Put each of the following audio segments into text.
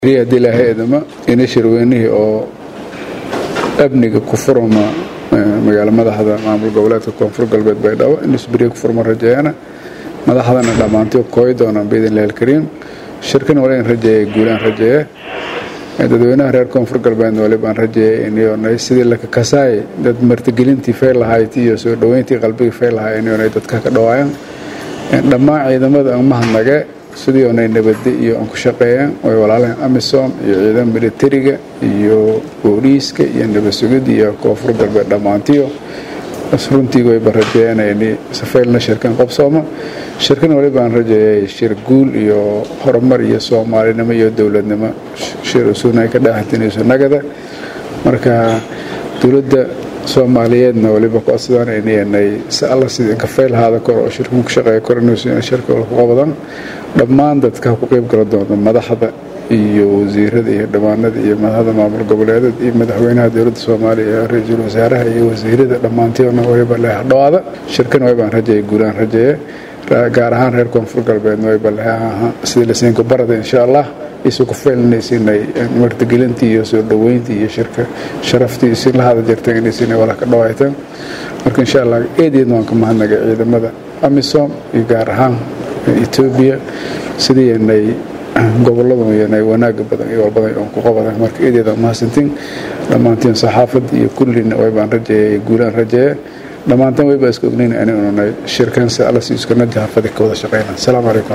haddii ilaahay eedama ina shirweynihii oo amniga ku furma magaalo madaxda maamul goboleedka koonfur galbeed baydhabo in isberiya ku furma rajeeyana madaxdana dhammaantii kooyi doonaan biidnillahi alkariim shirkana wali in rajeeya guulaan rajeeye dadweynaha reer koonfur galbeedna wali baan rajeeyay inay sidii lakakasaay dad martigelintii fay lahayd iyo soo dhoweyntii qalbigii fay lahaay inay dadka ka dhawaayaan dhammaan ciidamada aan mahadnage sidii onay nabadde iyo aan ku shaqeeyeen way walaalaheen amisom iyo ciidan militariga iyo booliiska iyo nabad sugidda iyo koonfur galbeed dhammaantiyo runtii wayba rajeeyanayni safaylna shirkan qabsooma shirkan wali baan rajeeyay shir guul iyo horumar iyo soomaalinimo iyo dowladnimo shir usuunay ka dhaaxantinayso nagada marka dowladda soomaaliyeedna waliba ku asdaanaynay si alla sidii inka faylahaada kor oo shirkan ku shaqeeya kor inuu shirka ku qabadan dhammaan dadka ku qayb gala doonta madaxda iyo wasiirada iyo dhammaanada iyo madaxda maamul goboleedada iyo madaxweynaha dowladda soomaaliya iyo ra-iisul wasaaraha iyo wasiirada dhammaantiona wayba leexdhawaada shirkan waybaan rajeeya guulaan rajeeye gaar ahaan reer koonfur galbeedna wayba leeaha sidii lasiinku barada insha allah isu ku feelinaysinay martigelintii iyo soo dhoweyntii iyo shirka sharaftii isin la hada jirteen inaysinay wala ka dhawayteen marka insha allah eedeedna waan ka mahadnagay ciidamada amisom iyo gaar ahaan etoobiya sidii inay goboladu inay wanaaga badan iyo walbadan oon ku qabadan marka eedeeda mahadsantiin dhammaantiin saxaafadda iyo kullina waybaan rajeeyay guulaan rajeeye dhammaantan wayba iska ognayn ani ununay shirkan si alla si iskuna jahafadi ka wada shaqeyna asalaamu calaykum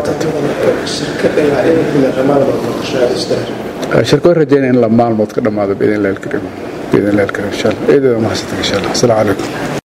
waraxmatullahi shirka way rajeynaya in la maalmood ka dhammaado biidn illahi alkariim biidn illahi alkariim insha allah eedeeda mahadsantiin insha allah asalaamu calaykum